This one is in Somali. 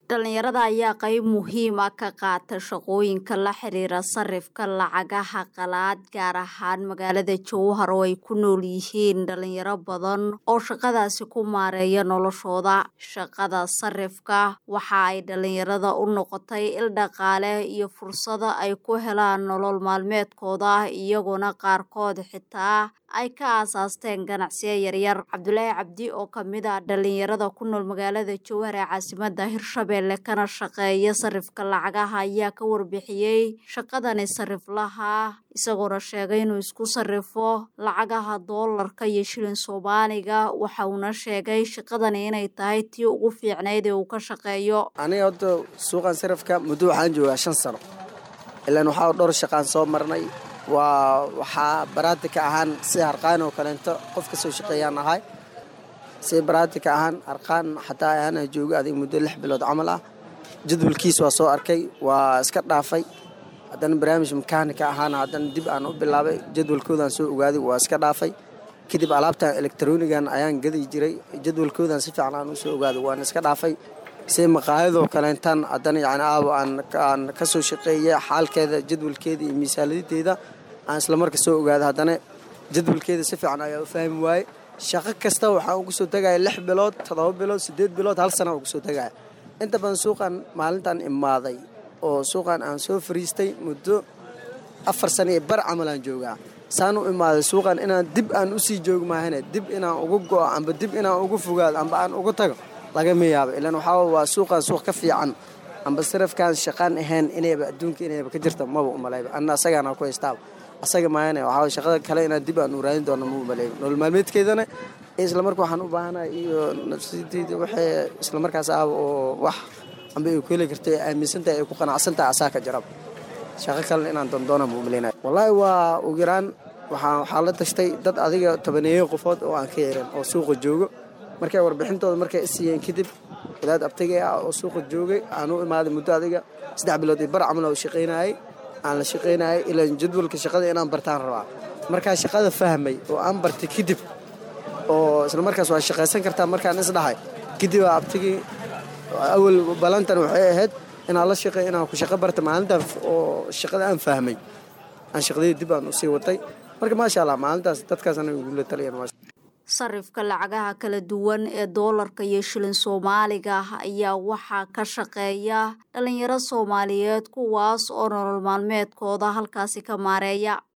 dhalinyarada ayaa qayb muhiim ah ka qaata shaqooyinka la xiriira sarifka lacagaha qalaad gaar ahaan magaalada jowhar oo ay ku nool yihiin dhalinyaro badan oo shaqadaasi ku maareeya noloshooda shaqada sarifka waxa ay dhalinyarada u noqotay il dhaqaale iyo fursado ay ku helaan nolol maalmeedkooda iyagoona qaarkood xitaa ay ka aasaasteen ganacsiyo yaryar cabdulaahi cabdi oo kamid ah dhalinyarada ku nool magaalada jowhar ee caasimada hirshabelle kana shaqeeya sarifka lacagaha ayaa ka warbixiyey shaqadani sariflaha isagoona sheegay inuu isku sarifo lacagaha doolarka iyo shilin soomaaliga waxa uuna sheegay shaqadani inay tahay tii ugu fiicnayd ee uu ka shaqeeyo aniga horta suuqan sarifka muddo waxaan joogaa shan sano ilaan waxaa dhowr shaqaan soo marnay waa waxaa baraatika ahaan si harqaan oo kaleento qof ka soo shaqeeyaan ahay si baraatika ahaan harqaan xataa ahaana jooga adiga muddo lix bilood camal ah jadwalkiis waa soo arkay waa iska dhaafay haddana barnaamij makaanika ahaana haddana dib aan u bilaabay jadwalkoodaan soo ogaaday waa iska dhaafay kadib alaabtan elektronigan ayaan gadi jiray jadwalkoodan si fiican aan usoo ogaaday waan iska dhaafay si maqaayadoo kaleentan haddana yani aabo aan ka soo shaqeeya xaalkeeda jadwalkeeda iyo miisaaniyaddeeda aan islamarka soo ogaada haddana jadwalkeeda si fiican ayaa u fahmi waaye shaqo kasta waxaan ugu soo tegaya lix bilood toddoba bilood siddeed bilood hal sana ugu soo tegaya inta badan suuqan maalintan imaaday oo suuqan aan soo fariistay muddo afar sana iyo bar camalaan joogaa saan u imaaday suuqan inaan dib aan usii joogi maahane dib inaan ugu go'o amba dib inaan ugu fogaado amba aan ugu tago lagama yaabo ilaan waxaa waa suuqan suuq ka fiican amba sarafkaan shaqaan ahayn inayba adduunka inayba ka jirta maba umalayba anna asagaana ku haystaaba asaga maayane waxaa shaqada kale inaan dib aan u raadin doono ma umalayba nolol maalmeedkeedana islamarka waxaan u baahanahay iyo nafsadeyda waxay islamarkaas ah oo wax amba ay ku heli karta ay aaminsantahay ay ku qanacsantahay asaa ka jarab shaqo kalena inaan dandoona ma umalaynaya wallaahi waa ugu yaraan waxaa la tashtay dad adiga tobaneeyo qofood oo aan ka yaran oo suuqa joogo markay warbixintooda markay isiiyeen kadib wadaad abtagay ah oo suuqa joogay aan u imaaday muddo adiga saddex bilood iyo bar camal oo shaqaynayay aan la shaqaynayay ilaa jadwalka shaqada inaan bartaan rabaa markaa shaqada fahmay oo aan bartay kadib oo isla markaas waa shaqaysan kartaa markaan isdhahay kadib waa abtigii awal balantan waxay ahayd inaan la shaqeey inaan ku shaqo barta maalintan oo shaqada aan fahmay aan shaqadii dib aan usii watay marka maasha allah maalintaas dadkaasna igula taliyeen sarifka lacagaha kala duwan ee doolarka iyo shilin soomaaliga ayaa waxaa ka shaqeeya dhalinyaro soomaaliyeed kuwaas oo nolol maalmeedkooda halkaasi ka maareeya